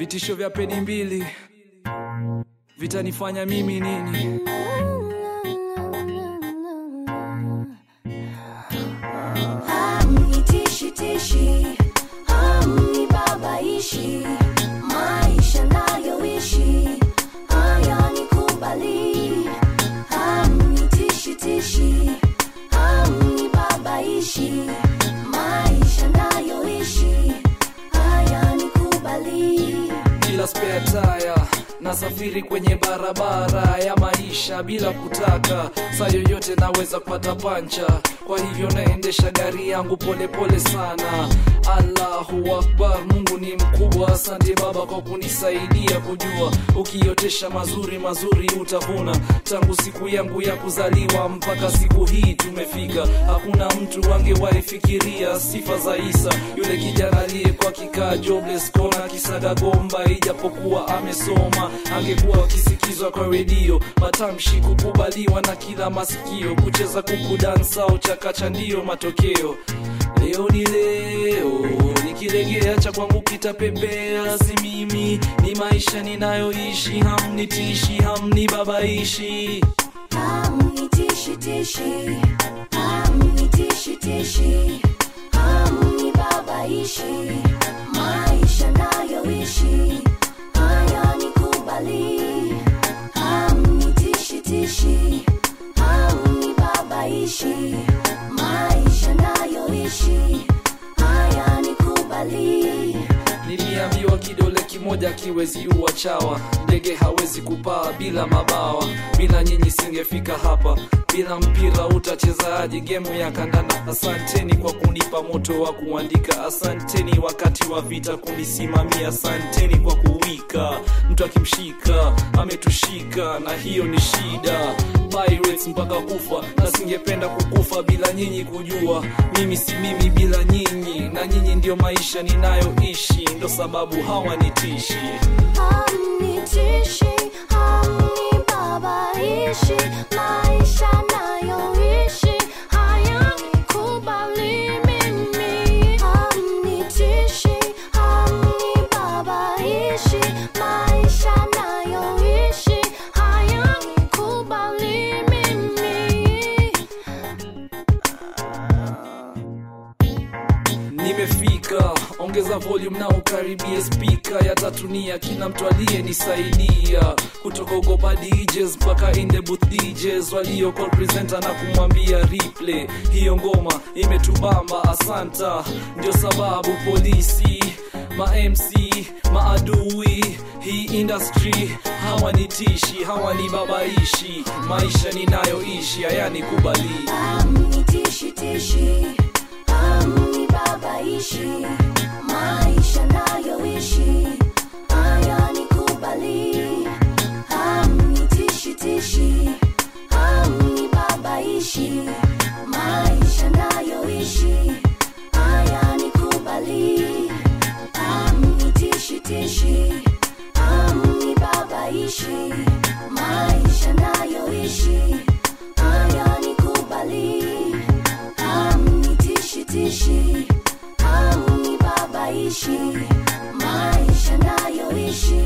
vitisho vya peni mbili vitanifanya mimi nini Hamnitishi tishi, hamnibabaishi, maisha nayoishi hayanikubali. Hamnitishi tishi, hamnibabaishi, maisha nayoishi hayanikubali. bila spare tire nasafiri kwenye barabara ya maisha bila kutaka saa yoyote naweza kupata pancha kwa hivyo naendesha gari yangu polepole pole sana allahu akbar mungu ni mkubwa asante baba kwa kunisaidia kujua ukiotesha mazuri mazuri utavuna tangu siku yangu ya kuzaliwa mpaka siku hii tumefika hakuna mtu angewaifikiria sifa za isa yule kijana aliyekuwa kikaa jobless kona kisaga gomba ijapokuwa amesoma angekuwa akisikizwa kwa redio matamshi kukubaliwa na kila masikio kucheza kuku dansao chakacha ndiyo matokeo leo ni leo nikilegea cha kwangu kitapepea si mimi ni maisha ninayoishi hamnitishi hamnibabaishi Hamnitishi tishi, hamnitishi tishi, hamnibabaishi, maisha nayoishi hayanikubali. Hamnitishi tishi, hamnibabaishi, maisha nayoishi hayanikubali. niliambiwa kidole kimoja kiwezi uwa chawa ndege hawezi kupaa bila mabawa bila nyinyi singefika hapa bila mpira utachezaji gemu ya kandanda asanteni kwa kunipa moto wa kuandika asanteni wakati wa vita kunisimamia asanteni kwa kuwika mtu akimshika ametushika na hiyo ni shida Pirates mpaka kufa na singependa kukufa bila nyinyi kujua mimi si mimi bila nyinyi na nyinyi ndio maisha ninayoishi ndo sababu hawanitishi Hamnitishi, hamnibabaishi, maisha nayoishi hayanikubali mimi. Hamnitishi, hamnibabaishi, maisha nayoishi hayanikubali mimi. nimefika ongeza volume na ukaribie spika ya tatunia kila mtu aliyenisaidia kutoka ugopa DJs mpaka in the booth DJs walio call presenter na kumwambia replay hiyo ngoma imetubamba asanta ndio sababu polisi ma MC maadui hii industry hawanitishi hawanibabaishi maisha ninayoishi hayanikubali Hamnitishi tishi, hamnibabaishi, maisha nayoishi hayanikubali. Hamnitishi tishi, hamnibabaishi, maisha nayoishi hayanikubali. Hamnitishi tishi, hamnibabaishi, maisha nayoishi hayanikubali. Hamnitishi tishi, hamnibabaishi, maisha nayoishi